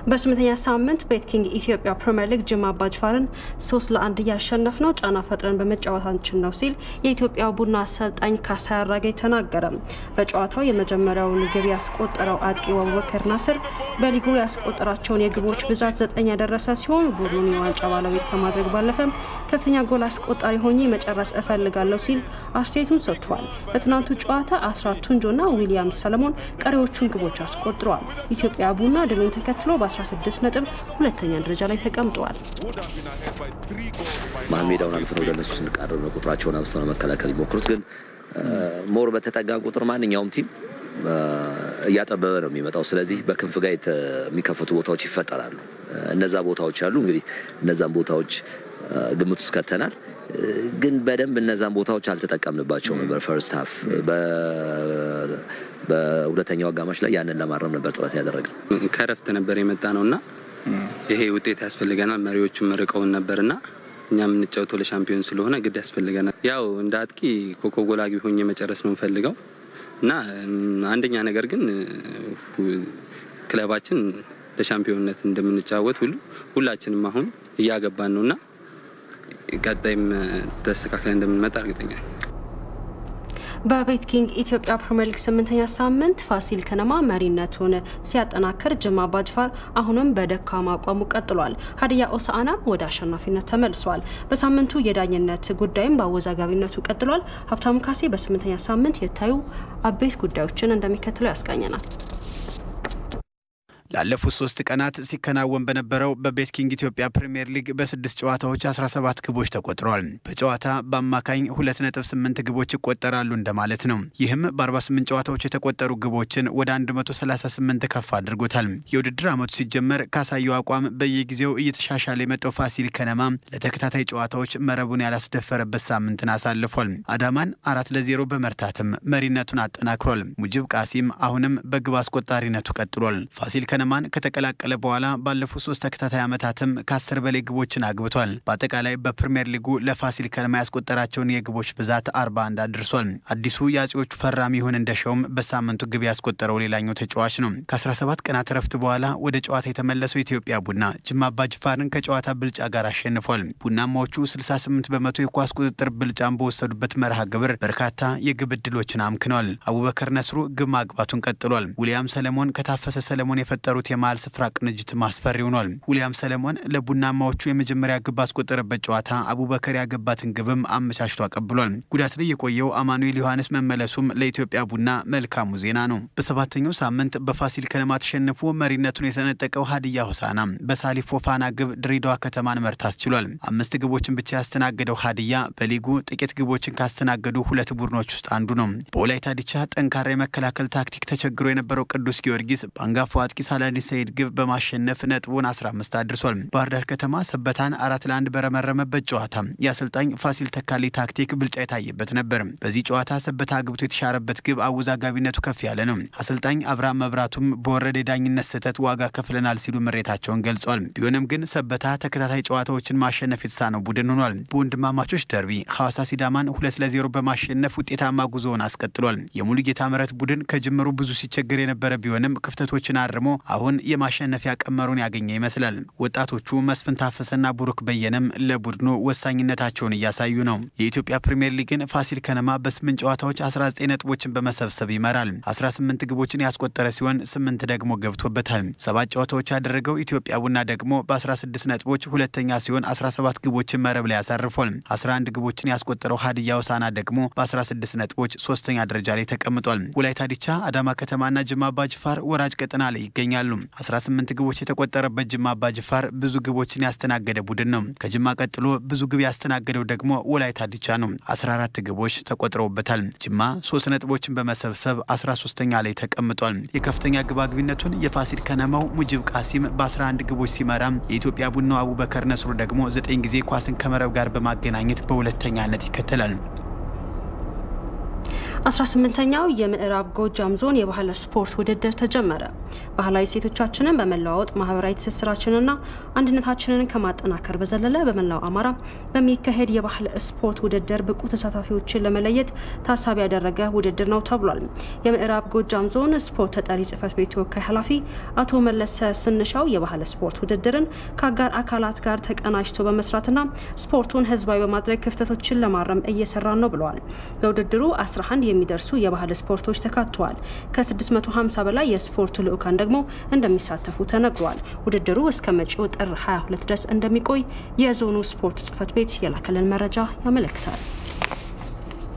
በስምንተኛ ሳምንት ቤት ኪንግ ኢትዮጵያ ፕሪምየር ሊግ ጅማ አባጅፋርን ሶስት ለአንድ እያሸነፍ ነው ጫና ፈጥረን በመጫወታችን ነው ሲል የኢትዮጵያ ቡና አሰልጣኝ ካሳይ አራጌ ተናገረ። በጨዋታው የመጀመሪያውን ግብ ያስቆጠረው አጥቂው አቡበከር ናስር በሊጉ ያስቆጠራቸውን የግቦች ብዛት ዘጠኝ ያደረሰ ሲሆን ቡድኑን የዋንጫ ባለቤት ከማድረግ ባለፈ ከፍተኛ ጎል አስቆጣሪ ሆኜ መጨረስ እፈልጋለሁ ሲል አስተያየቱን ሰጥቷል። በትናንቱ ጨዋታ አስራት ቱንጆና ዊሊያም ሰለሞን ቀሪዎቹን ግቦች አስቆጥረዋል። ኢትዮጵያ ቡና ድሉን ተከትሎ በ16 ነጥብ ሁለተኛ ደረጃ ላይ ተቀምጠዋል። መሀል ሜዳውን አልፈን ወደ እነሱ ስንቃረብ ነው ቁጥራቸውን አብዝተው ነው መከላከል ይሞክሩት። ግን ሞር በተጠጋን ቁጥር ማንኛውም ቲም እያጠበበ ነው የሚመጣው። ስለዚህ በክንፍ ጋር የሚከፈቱ ቦታዎች ይፈጠራሉ። እነዛ ቦታዎች አሉ። እንግዲህ እነዛን ቦታዎች ግምት ውስጥ ከተናል። ግን በደንብ እነዛን ቦታዎች አልተጠቀምንባቸው ነበር። ፈርስት ሀፍ በሁለተኛው አጋማሽ ላይ ያንን ለማረም ነበር ጥረት ያደረግነው። ከረፍት ነበር የመጣ ነው እና ይሄ ውጤት ያስፈልገናል። መሪዎቹም ርቀውን ነበርና እኛ የምንጫወተው ለሻምፒዮን ስለሆነ ግድ ያስፈልገናል። ያው እንደ አጥቂ ኮከብ ጎል አግቢ ሆኜ መጨረስ ነው የምፈልገው እና አንደኛ ነገር ግን ክለባችን ለሻምፒዮንነት እንደምንጫወት ሁሉ ሁላችንም አሁን እያገባን ነው እና ቀጣይም ተስተካክለን እንደምንመጣ እርግጠኛ በቤት ኪንግ ኢትዮጵያ ፕሪምየር ሊግ ስምንተኛ ሳምንት ፋሲል ከነማ መሪነቱን ሲያጠናክር ጅማ አባጅፋር አሁንም በደካማ አቋሙ ቀጥሏል። ሀዲያ ሆሳዕናም ወደ አሸናፊነት ተመልሷል። በሳምንቱ የዳኝነት ጉዳይም በአወዛጋቢነቱ ቀጥሏል። ሀብታሙ ካሴ በስምንተኛ ሳምንት የታዩ አበይት ጉዳዮችን እንደሚከተለው ያስቃኘናል። ላለፉት ሶስት ቀናት ሲከናወን በነበረው በቤት ኪንግ ኢትዮጵያ ፕሪምየር ሊግ በስድስት ጨዋታዎች 17 ግቦች ተቆጥረዋል። በጨዋታ በአማካኝ 2.8 ግቦች ይቆጠራሉ እንደማለት ነው። ይህም በ48 ጨዋታዎች የተቆጠሩ ግቦችን ወደ 138 ከፍ አድርጎታል። የውድድር ዓመቱ ሲጀመር ካሳየው አቋም በየጊዜው እየተሻሻለ የመጣው ፋሲል ከነማ ለተከታታይ ጨዋታዎች መረቡን ያላስደፈረበት ሳምንትን አሳልፏል። አዳማን አራት ለዜሮ በመርታትም መሪነቱን አጠናክሯል። ሙጅብ ቃሲም አሁንም በግብ አስቆጣሪነቱ ቀጥሏል። ፋሲል ከነማን ከተቀላቀለ በኋላ ባለፉት ሶስት ተከታታይ ዓመታትም ከአስር በላይ ግቦችን አግብቷል። በአጠቃላይ በፕሪምየር ሊጉ ለፋሲል ከነማ ያስቆጠራቸውን የግቦች ብዛት 41 አድርሷል። አዲሱ የአጼዎቹ ፈራሚ ይሁን እንደሻውም በሳምንቱ ግብ ያስቆጠረው ሌላኛው ተጫዋች ነው። ከ17 ቀናት እረፍት በኋላ ወደ ጨዋታ የተመለሰው ኢትዮጵያ ቡና ጅማ አባጅፋርን ከጨዋታ ብልጫ ጋር አሸንፏል። ቡናማዎቹ 68 በመቶ የኳስ ቁጥጥር ብልጫን በወሰዱበት መርሃ ግብር በርካታ የግብ ዕድሎችን አምክነዋል። አቡበከር ነስሩ ግብ ማግባቱን ቀጥሏል። ውሊያም ሰለሞን ከታፈሰ ሰለሞን የፈጠሩ የፈጠሩት የመሀል ስፍራ ቅንጅት ማስፈሪ ሆኗል። ውሊያም ሰለሞን ለቡናማዎቹ የመጀመሪያ ግብ ባስቆጠረበት ጨዋታ አቡበከር ያገባትን ግብም አመቻችቶ አቀብሏል። ጉዳት ላይ የቆየው አማኑኤል ዮሐንስ መመለሱም ለኢትዮጵያ ቡና መልካሙ ዜና ነው። በሰባተኛው ሳምንት በፋሲል ከነማ ተሸንፎ መሪነቱን የተነጠቀው ሀዲያ ሆሳዕና በሳሊፍ ፎፋና ግብ ድሬዳዋ ከተማን መርታት ችሏል። አምስት ግቦችን ብቻ ያስተናገደው ሀዲያ በሊጉ ጥቂት ግቦችን ካስተናገዱ ሁለት ቡድኖች ውስጥ አንዱ ነው። በወላይታ ዲቻ ጠንካራ የመከላከል ታክቲክ ተቸግሮ የነበረው ቅዱስ ጊዮርጊስ በአንጋፋው አጥቂ ሳላዲን ሰይድ ግብ በማሸነፍ ነጥቡን 15 አድርሷል። ባህር ዳር ከተማ ሰበታን አራት ለአንድ በረመረመበት ጨዋታ የአሰልጣኝ ፋሲል ተካሊ ታክቲክ ብልጫ የታየበት ነበር። በዚህ ጨዋታ ሰበታ አግብቶ የተሻረበት ግብ አወዛጋቢነቱ ከፍ ያለ ነው። አሰልጣኝ አብርሃም መብራቱም በወረደ የዳኝነት ስህተት ዋጋ ከፍለናል ሲሉ ምሬታቸውን ገልጿል። ቢሆንም ግን ሰበታ ተከታታይ ጨዋታዎችን ማሸነፍ የተሳነው ቡድን ሆኗል። በወንድማማቾች ደርቢ ሐዋሳ ሲዳማን ሁለት ለዜሮ በማሸነፍ ውጤታማ ጉዞውን አስቀጥሏል። የሙሉጌታ ምረት ቡድን ከጅምሩ ብዙ ሲቸግር የነበረ ቢሆንም ክፍተቶችን አርሞ አሁን የማሸነፊያ ቀመሩን ያገኘ ይመስላል። ወጣቶቹ መስፍን ታፈሰና ቡሩክ በየነም ለቡድኑ ወሳኝነታቸውን እያሳዩ ነው። የኢትዮጵያ ፕሪምየር ሊግን ፋሲል ከነማ በስምንት ጨዋታዎች 19 ነጥቦችን በመሰብሰብ ይመራል። 18 ግቦችን ያስቆጠረ ሲሆን ስምንት ደግሞ ገብቶበታል። ሰባት ጨዋታዎች ያደረገው ኢትዮጵያ ቡና ደግሞ በ16 ነጥቦች ሁለተኛ ሲሆን 17 ግቦችን መረብ ላይ ያሳርፏል። 11 ግቦችን ያስቆጠረው ሀዲያ ሆሳዕና ደግሞ በ16 ነጥቦች ሶስተኛ ደረጃ ላይ ተቀምጧል። ወላይታ ዲቻ፣ አዳማ ከተማና ጅማ አባጅፋር ወራጅ ቀጠና ላይ ይገኛሉ። 18 ግቦች የተቆጠረበት ጅማ አባጅፋር ብዙ ግቦችን ያስተናገደ ቡድን ነው። ከጅማ ቀጥሎ ብዙ ግብ ያስተናገደው ደግሞ ወላይታ ዲቻ ነው። 14 ግቦች ተቆጥረውበታል። ጅማ ሶስት ነጥቦችን በመሰብሰብ 13ተኛ ላይ ተቀምጧል። የከፍተኛ ግብ አግቢነቱን የፋሲል ከነማው ሙጅብ ቃሲም በ11 ግቦች ሲመራም የኢትዮጵያ ቡናው አቡበከር ነስሩ ደግሞ 9 ጊዜ ኳስን ከመረብ ጋር በማገናኘት በሁለተኛነት ይከተላል። 18ኛው የምዕራብ ጎጃም ዞን የባህል ስፖርት ውድድር ተጀመረ። ባህላዊ ሴቶቻችንን በመለዋወጥ ማህበራዊ ትስስራችንና አንድነታችንን ከማጠናከር በዘለለ በመላው አማራ በሚካሄድ የባህል ስፖርት ውድድር ብቁ ተሳታፊዎችን ለመለየት ታሳቢ ያደረገ ውድድር ነው ተብሏል። የምዕራብ ጎጃም ዞን ስፖርት ተጠሪ ጽህፈት ቤት ተወካይ ኃላፊ አቶ መለሰ ስንሻው የባህል ስፖርት ውድድርን ከአጋር አካላት ጋር ተቀናጅቶ በመስራትና ስፖርቱን ህዝባዊ በማድረግ ክፍተቶችን ለማረም እየሰራን ነው ብለዋል። በውድድሩ 11 የሚደርሱ የባህል ስፖርቶች ተካተዋል። ከ650 በላይ የስፖርቱ ልዑካን ደግሞ እንደሚሳተፉ ተነግሯል። ውድድሩ እስከ መጪው ጥር 22 ድረስ እንደሚቆይ የዞኑ ስፖርት ጽህፈት ቤት የላከልን መረጃ ያመለክታል።